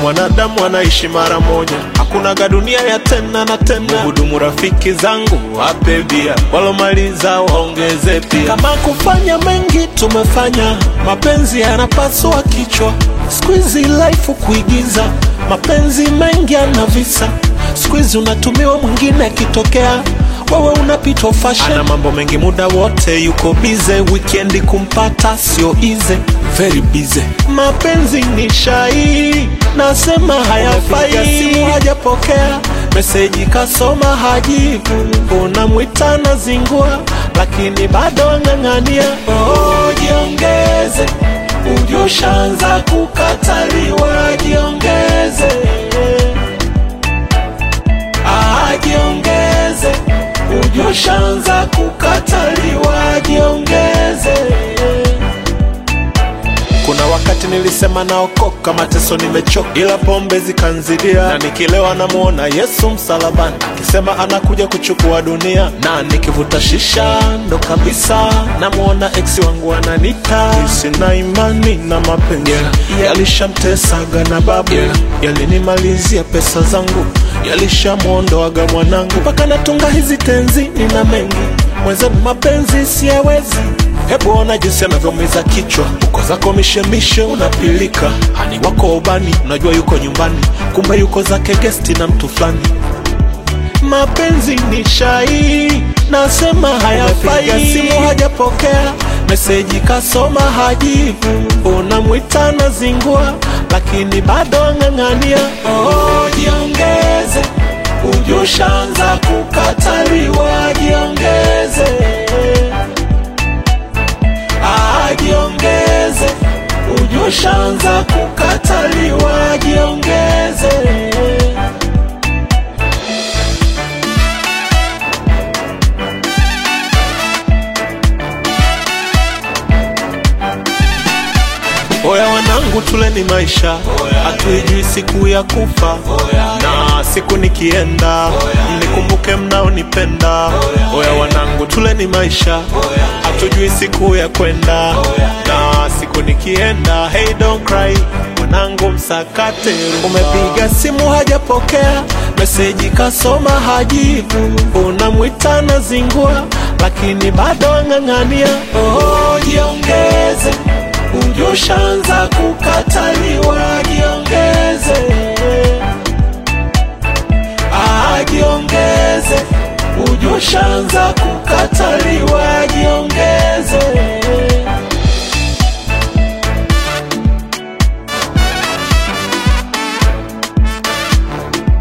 mwanadamu anaishi mara moja, hakunaga dunia ya tena na tena. Hudumu rafiki zangu wape bia, walomaliza waongeze pia. Kama kufanya mengi tumefanya, mapenzi yanapasua kichwa. Squeezy life kuigiza, mapenzi mengi yana visa. Squeezy unatumiwa mwingine akitokea wewe unapitwa fashion. Ana mambo mengi muda wote yuko bize, wikendi kumpata sio easy, very busy. Mapenzi ni shai, nasema hayafai. Simu hajapokea meseji, kasoma hajibu, unamwita na zingua, lakini bado ang'ang'ania. Oh, jiongeze, ujushaanza kukataliwa, jiongeze Ah, jiongeze, ujushaanza kukataliwa, jiongeze. Kuna wakati nilisema naokoka, mateso nimechoka, ila pombe zikanzidia, na nikilewa namuona Yesu msalabani akisema anakuja kuchukua dunia, na nikivuta shisha ndo kabisa namuona ex wangu ananita. Sina imani na mapenzi yalishamtesaga na babu, yalinimalizia pesa zangu, yalishamwondoaga mwanangu, mpaka natunga hizi tenzi, nina mengi mwenzenu, mapenzi siyawezi Hebu ona jinsi anavyomiza kichwa, uko zako mishemishe unapilika, hani wako ubani, unajua yuko nyumbani, kumbe yuko zake gesti na mtu fulani. Mapenzi ni shai, nasema hayafai. Simu hajapokea meseji, kasoma hajibu, unamwita na zingua, lakini bado ang'ang'ania. Oh, jiongeze, ujushaanza kukataliwa, jiongeze jiongeze, ujushaanza kukataliwa, jiongeze. Oya wanangu, tuleni maisha, hatuijui siku ya kufa, na siku nikienda mnikumbuke mnaonipenda. Oya wanangu, tuleni maisha, hatujui siku ya kwenda, na siku nikienda. Hey, don't cry mwanangu, msakate. Umepiga simu hajapokea, meseji kasoma hajibu, unamwita na zingua, lakini bado ang'ang'ania. Oh, jiongeze ujushaanza kukataliwa, jiongeze. Ah, jiongeze, ujushaanza kukataliwa,